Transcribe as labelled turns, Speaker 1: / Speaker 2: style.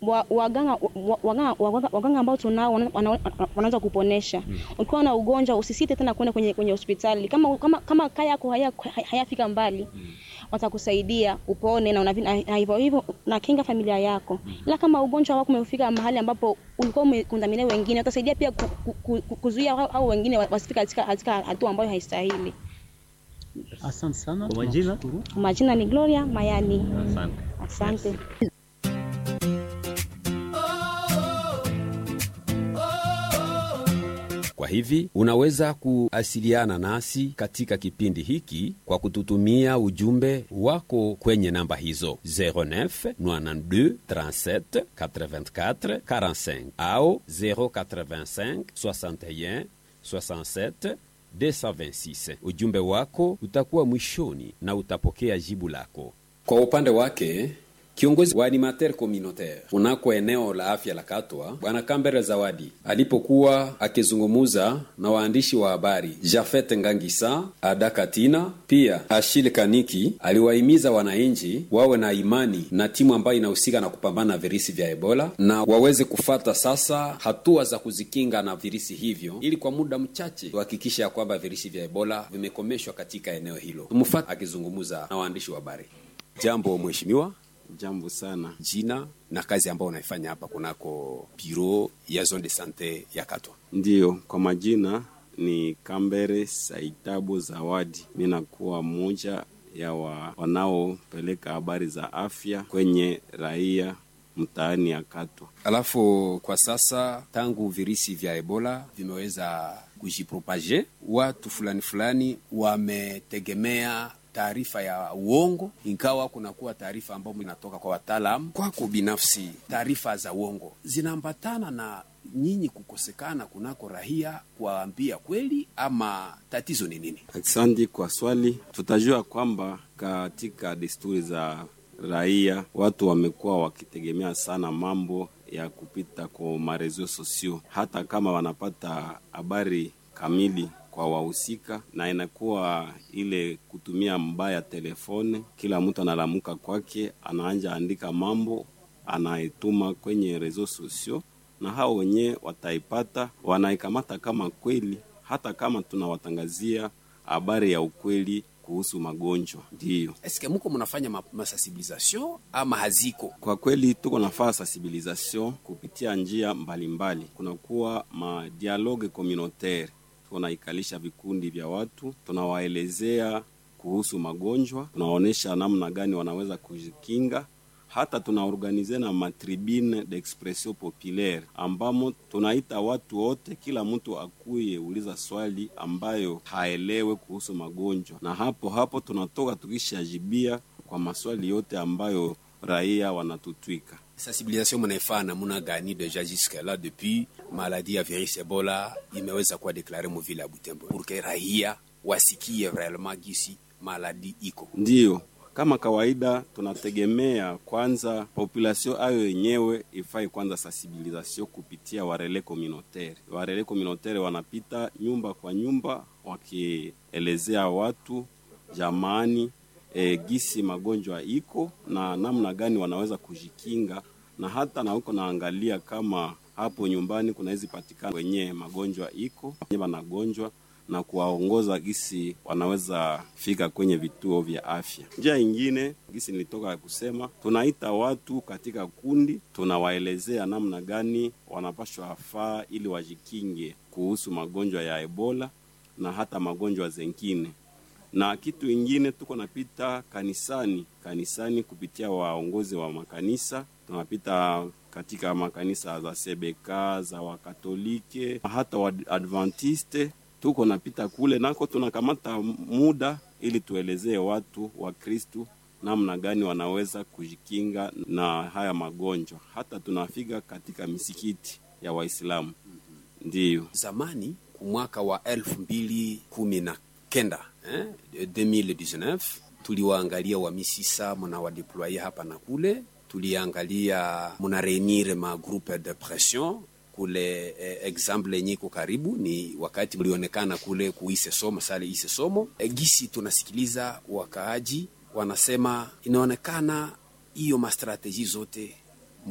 Speaker 1: wa- waganga wa- waganga waganga- waganga ambao tunao wana- wana- wanaweza kuponesha. Ukiwa na ugonjwa usisite tena kwenda kwenye kwenye hospitali. Kama kama kama kaya yako haya hayafika mbali watakusaidia upone na unavi- na na hivyo hivyo na kinga familia yako. Ila kama ugonjwa wako umefika mahali ambapo ulikuwa umekundamilia wengine, utasaidia pia ku, ku, ku, ku, kuzuia hao hao wengine wa- wasifike katika katika hatua ambayo haistahili.
Speaker 2: Asante sana.
Speaker 3: Kwa majina?
Speaker 2: Tunashukuru.
Speaker 1: Majina ni Gloria Mayani.
Speaker 3: Asante.
Speaker 1: Asante.
Speaker 4: Kwa hivi unaweza kuasiliana nasi katika kipindi hiki kwa kututumia ujumbe wako kwenye namba hizo 09 92 37 84 45 au 085 61 67 226. Ujumbe wako utakuwa mwishoni na utapokea jibu lako. Kwa upande wake kiongozi wa animateur communautaire kunako eneo la afya la Katwa, Bwana Kambere Zawadi alipokuwa akizungumuza na waandishi wa habari Jafet Ngangisa, Ada Katina pia Ashile Kaniki, aliwahimiza wananchi wawe na imani na timu ambayo inahusika na kupambana na virusi vya Ebola na waweze kufata sasa hatua za kuzikinga na virusi hivyo, ili kwa muda mchache kuhakikisha ya kwamba virusi vya Ebola vimekomeshwa katika eneo hilo. Tumfuate akizungumza na waandishi wa habari. Jambo mheshimiwa.
Speaker 5: Jambo sana.
Speaker 4: jina na kazi ambayo unaifanya hapa kunako biro ya zone de sante ya Katwa.
Speaker 5: Ndiyo, kwa majina ni Kambere Saitabo Zawadi. Mi nakuwa mmoja ya wa, wanaopeleka habari za afya kwenye raia mtaani ya Katwa.
Speaker 4: Alafu kwa sasa tangu virisi vya Ebola vimeweza kujipropage, watu fulani fulani wametegemea taarifa ya uongo, ingawa kunakuwa taarifa ambayo inatoka kwa wataalamu. Kwako binafsi, taarifa za uongo zinaambatana na nyinyi kukosekana kunako rahia kuwaambia kweli, ama tatizo ni nini?
Speaker 5: Asante kwa swali. Tutajua kwamba katika desturi za raia watu wamekuwa wakitegemea sana mambo ya kupita kwa marezo sosio, hata kama wanapata habari kamili kwa wahusika, na inakuwa ile kutumia mbaya telefone. Kila mtu analamuka kwake, anaanja andika mambo anaituma kwenye rezo sosio, na hao wenyewe wataipata, wanaikamata kama kweli, hata kama tunawatangazia habari ya ukweli kuhusu magonjwa. Ndiyo,
Speaker 4: Eske muko mnafanya ma masensibilisation ama haziko?
Speaker 5: kwa kweli tuko nafaa sensibilisation kupitia njia mbalimbali. Kunakuwa ma dialogue communautaire, tunaikalisha vikundi vya watu, tunawaelezea kuhusu magonjwa, tunawaonyesha namna gani wanaweza kujikinga hata tunaorganize na matribune d'expression populaire ambamo tunaita watu wote, kila mtu akuye uliza swali ambayo haelewe kuhusu magonjwa, na hapo hapo tunatoka tukishajibia kwa maswali yote ambayo raia wanatutwika.
Speaker 4: sensibilisation mnaifanya namuna gani deja jusque là depuis maladie ya virus Ebola imeweza kuwa deklare muvile ya Butembo pour que raia wasikie vraiment gisi maladi iko
Speaker 5: Ndiyo, kama kawaida tunategemea kwanza population ayo yenyewe ifai kwanza sensibilisation kupitia warele communautaire. Warele communautaire wanapita nyumba kwa nyumba wakielezea watu jamani, e, gisi magonjwa iko na namna gani wanaweza kujikinga, na hata na huko naangalia kama hapo nyumbani kunaweza patikana wenye magonjwa iko wenye wanagonjwa na kuwaongoza gisi wanaweza fika kwenye vituo vya afya. Njia ingine gisi nilitoka kusema, tunaita watu katika kundi, tunawaelezea namna gani wanapashwa faa ili wajikinge kuhusu magonjwa ya Ebola na hata magonjwa zengine. Na kitu ingine tuko napita kanisani, kanisani kupitia waongozi wa makanisa, tunapita katika makanisa za CBK za Wakatolike hata Waadventiste tuko napita kule nako tunakamata muda ili tuelezee watu wa Kristu namna gani wanaweza kujikinga na haya magonjwa. Hata tunafika katika misikiti ya Waislamu. Ndiyo,
Speaker 4: zamani kumwaka wa elfu mbili kumi na kenda eh, 2019 tuliwaangalia wa misisa muna wadeploye hapa na kule, tuliangalia muna reunir ma groupe de pression kule eh, example yenye iko karibu ni wakati mlionekana kule kuise somo sale ise somo e, gisi tunasikiliza wakaaji wanasema inaonekana hiyo mastrategi zote